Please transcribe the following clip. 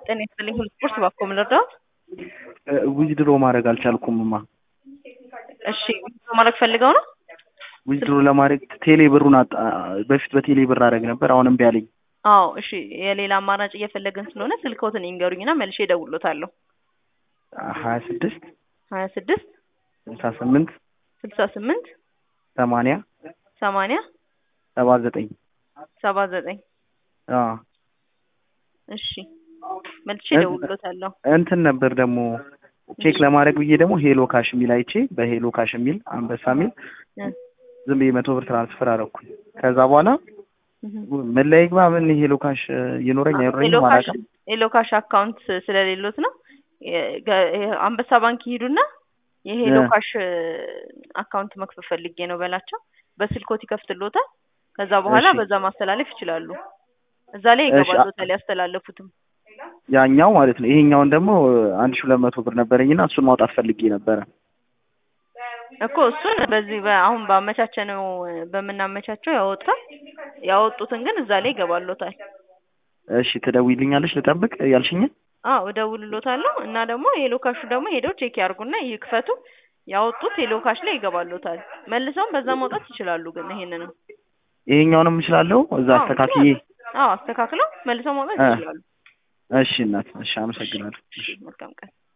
ጤና ይስጥልኝ ሁሉ ስፖርት ባኮ ምን ልርዳዎት? ዊዝድሮ ማድረግ አልቻልኩምማ። እሺ ዊዝድሮ ማድረግ ፈልገው ነው? ዊዝድሮ ለማድረግ ቴሌ ብሩን አጣ በፊት በቴሌ ብር አደረግ ነበር። አሁን እምቢ አለኝ። አዎ እሺ የሌላ አማራጭ እየፈለግን ስለሆነ ስልክዎትን ይንገሩኝና መልሼ እደውልዎታለሁ። ሀያ ስድስት ሀያ ስድስት ስልሳ ስምንት ስልሳ ስምንት ሰማንያ ሰማንያ ሰባ ዘጠኝ ሰባ ዘጠኝ አዎ እሺ መልሼ እደውልዎታለሁ። እንትን ነበር ደግሞ ቼክ ለማድረግ ብዬ ደግሞ ሄሎ ካሽ የሚል አይቼ በሄሎ ካሽ የሚል አንበሳ የሚል ዝም ብዬ መቶ ብር ትራንስፈር አደረኩኝ። ከዛ በኋላ ምን ላይ ግባ ምን ሄሎ ካሽ ይኖረኝ አይኖረኝም አላውቅም። ሄሎ ካሽ አካውንት ስለሌሎት ነው። አንበሳ ባንክ ይሄዱና የሄሎ ካሽ አካውንት መክፈት ፈልጌ ነው በላቸው። በስልኮት ይከፍትሎታል። ከዛ በኋላ እሺ። በዛ ማስተላለፍ ይችላሉ። እዛ ላይ ይገባሎታል ያስተላለፉትም። ያኛው ማለት ነው። ይሄኛውን ደግሞ አንድ ሺህ ሁለት መቶ ብር ነበረኝና እሱን ማውጣት ፈልጌ ነበረ። እኮ እሱን በዚህ በ- አሁን ባመቻቸነው በምናመቻቸው ያወጣል። ያወጡትን ግን እዛ ላይ ይገባሎታል። እሺ ትደውይልኛለሽ ልጠብቅ ያልሽኝን? አዎ እደውልሎታለሁ እና ደግሞ የሄሎ ካሹ ደግሞ ሄደው ቼክ ያርጉና ይክፈቱ። ያወጡት ሄሎ ካሽ ላይ ይገባሎታል። መልሰውም በዛ ማውጣት ይችላሉ። ግን ይሄንንም ይሄኛውንም እችላለሁ እዛ አዎ አስተካክዬ። ይችላሉ። አዎ አስተካክለው መልሰው ማውጣት እ። ይችላሉ። እሺ እናት፣ እሺ አመሰግናለሁ። እሺ መልካም ቀን።